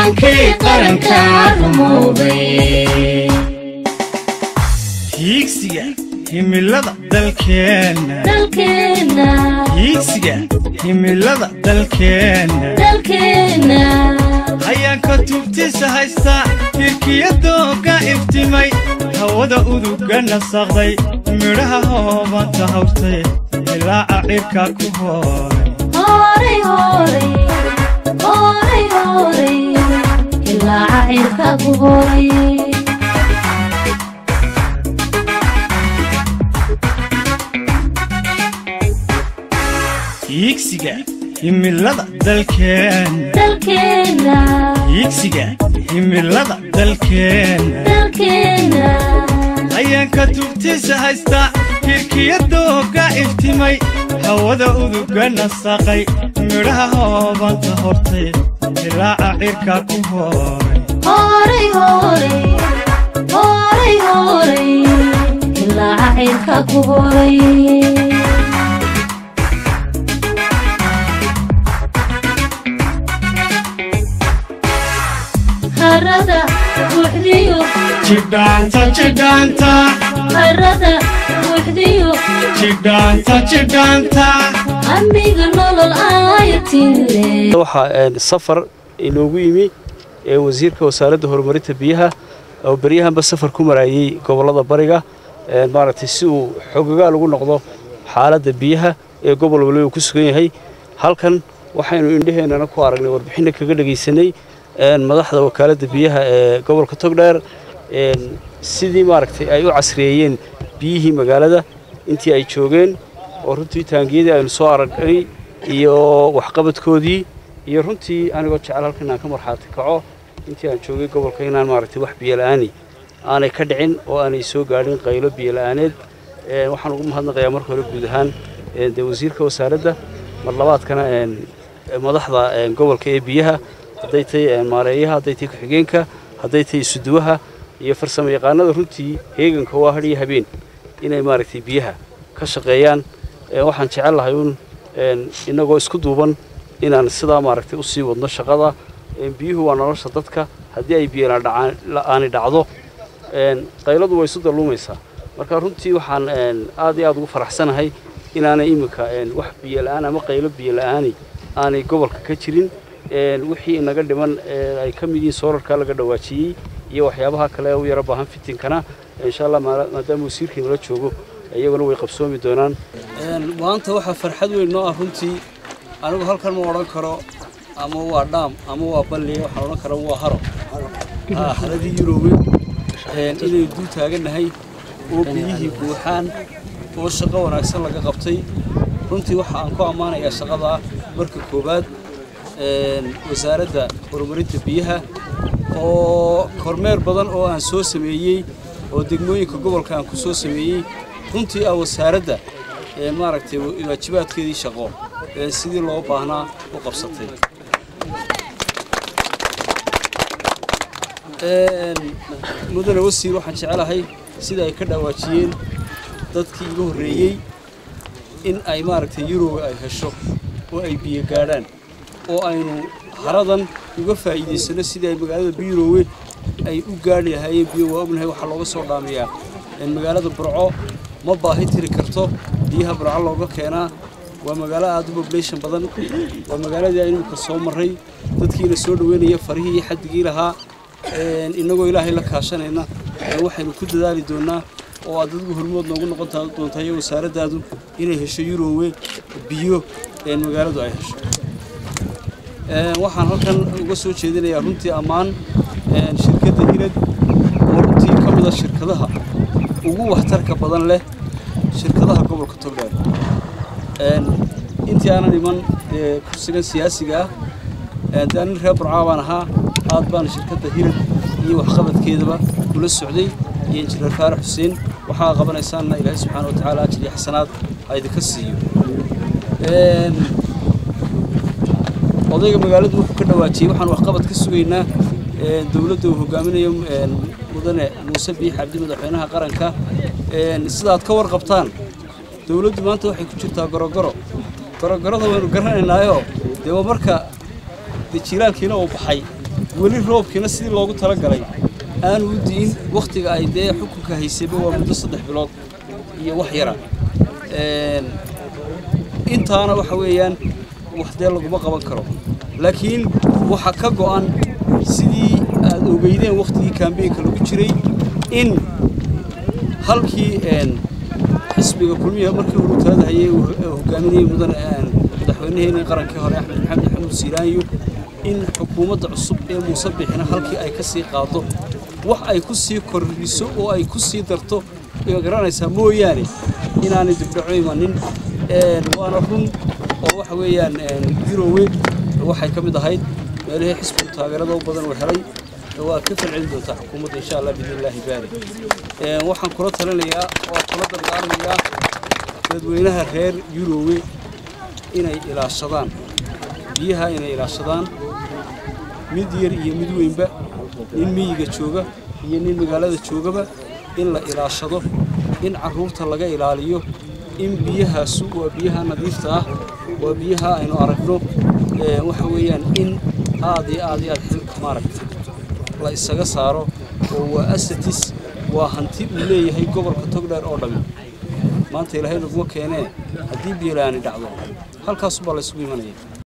hankii qaranka rumoobay hiigsiga himilada dalkeenna dalkeenna hiigsiga himilada dalkeenna dalkeenna hayaanka tubtiisa haysta hirkiyadooga iftimay hawada uduga nasaqday midhaha hoobanta hawrtay ilaaca cirka ku hooray horay horay horay horay ilaaca cirka ku horay hiigsiga himilada dalkeenna dalkeenna hiigsiga himilada dalkeenna dalkeenna hayaanka tubtiisa haysta hirkiyadooga iftimay hawada uduga nasaqay midhaha hoobanta hortay ilaaca cirka ku hooray horay horay horay horay ilaaca cirka ku horay harada buuxdiyo jidhaanta jidhaanta harada buuxdiyo jidhaanta jidhaanta amiga nolol aayatile waxaa safar inoogu yimi ee wasiirka wasaaradda horumarinta biyaha oo beryahanba safar ku maraayey gobollada bariga maaragtay si uu xogogaal ugu noqdo xaaladda biyaha ee gobol waliba uu ku sugan yahay halkan waxaynu indheheennana ku aragnay warbixinna kaga dhegaysanay madaxda wakaaladda biyaha ee gobolka togdheer sidii maaragtay ay u casriyeeyeen biyihii magaalada intii ay joogeen oo runtii taangiyadii aynu soo aragnay iyo waxqabadkoodii iyo runtii anigoo jecel halkan inaan ka marxaati kaco intii aan joogay gobolka inaan maaragtay wax biyola'aani aanay ka dhicin oo aanay soo gaadhin qaylo biyola'aaneed waxaan ugu mahadnaqayaa marka hore guud ahaan dee wasiirka wasaaradda mar labaadkana madaxda gobolka ee biyaha hadday tahay maareeyaha hadday tahay ku-xigeenka hadday tahay isuduwaha iyo farsamo yaqaanada runtii heeganka waa hadhiyo habeen inay maaragtay biyaha ka shaqeeyaan waxaan jecel lahay uun innagoo isku duuban inaan sidaa maaragtay u sii wadno shaqada biyuhu waa nolosha dadka haddii ay biyola'aani dhacdo qayladu way isu dalluumaysaa marka runtii waxaan aad iyo aad ugu faraxsanahay inaanay iminka wax biyola'aan ama qaylo biyola'aani aanay gobolka ka jirin wixii inaga dhiman ay ka mid yihiin soorarka laga dhawaajiyey iyo waxyaabaha kale u yaro baahan fitinkana insha allah maadaama wasiirkii nala joogo iyaguna way qabsoomi doonaan maanta waxaa farxad weyn noo ah runtii anigu halkan ma odhan karo ama waa dhaam ama waa balliya waxaan odhan kara waa haro haradii yuroobe inaynu dul taagannahay oo biyihii buuxaan oo shaqo wanaagsan laga qabtay runtii waxa aan ku ammaanayaa shaqadaa marka koowaad wasaaradda horumarinta biyaha oo kormeer badan oo aan soo sameeyey oo degmooyinka gobolka aan ku soo sameeyey runtii ah wasaaradda maaragtay waajibaadkeedii shaqo sidii loo baahnaa u qabsatay mudane wasiir waxaan jecelahay sida ay ka dhawaajiyeen dadkii iga horreeyey in ay maaragtay yuroba ay hesho oo ay biyo gaadhaan oo aynu haradan uga faa'iidaysano sidii ay magaalada biyuroowe ay u gaadhi lahaayeen biyo waa ognahay waxaa looga soo dhaamiyaa magaalada burco ma baahi tiri karto biyaha burco looga keenaa waa magaalo aad u population badan waa magaaladii aynu imika soo marray dadkiina soo dhoweynaya farihii iyo xaddigii lahaa innagoo ilaahay la kaashanayna waxaynu ku dadaali doonnaa oo aad dadgu hormood noogu noqon doontaa iyo wasaaraddaadu inay hesho yurowe biyo magaaladu ay hesho waxaan halkan uga soo jeedinayaa runtii ammaan shirkadda hilad oo runtii ka mid a shirkadaha ugu waxtarka badan leh shirkadaha gobolka togdheer intii aanan iman kursigan siyaasiga ah dee nin reer burcaa baan ahaa aad baan shirkadda hilad iyo waxqabadkeedaba kula socday iyo injineer faarax xuseen waxaa qabanaysaanna ilaahay subxaana wa tacaala ajir iyo xasanaad ha idinka siiyo odayga magaaladu wuxuu ka dhawaajiyey waxaan waxqabad ka sugaynaa dowladda uu hogaaminayo mudane muuse biix cabdi madaxweynaha qaranka sidaad ka warqabtaan dowladdu maanta waxay ku jirtaa gorogoro gorogorada waynu garanaynaayo dee waa marka dee jiilaalkiina uu baxay weli roobkiina sidii loogu talagalay aanu u di'in wakhtiga ay dee xukunka haysayba waa muddo saddex bilood iyo wax yara Een, intaana waxa weeyaan wax dee laguma qaban karo laakiin waxa ka go'an sidii aad ogeydeen wakhtigii kaambeenka lagu jiray in halkii een, xisbiga kulmiya markii uu talada hayay uu uu hogaaminayay mudan een, madaxweynaheenii qarankii hore axmed maxamed maxamuud siiraanyo in xukuumadda cusub ee muuse bixina halkii ay ka sii qaado wax ay ku sii kordhiso oo ay ku sii darto iyo garanaysaa mooyaane inaanay dibdhaco imanin Een, waana run oo waxa weeyaan een, yurowe waxay ka mid ahayd meelihii xisbigu taageerada u badan uu helay waa ka falcelin doontaa xukuumadda insha allah biidnillaahi baari Een, waxaan kula talinayaa oo kula dardaarmayaa dadweynaha reer yurowe inay ilaashadaan biyaha inay ilaashadaan mid yar iyo mid weynba nin miyiga jooga iyo nin magaalada joogaba in la ilaashado in carruurta laga ilaaliyo in biyahaasu waa biyaha nadiifta ah waa biyaha aynu aragno Ee, waxa weeyaan in aad iyo aad iyo aad xilka maaragtay la isaga saaro oo waa asatis waa hanti uu leeyahay gobolka togdheer oo dhammi maanta ilaahay naguma keenee haddii biyo la'aani dhacdo halkaasubaa la isugu imanaya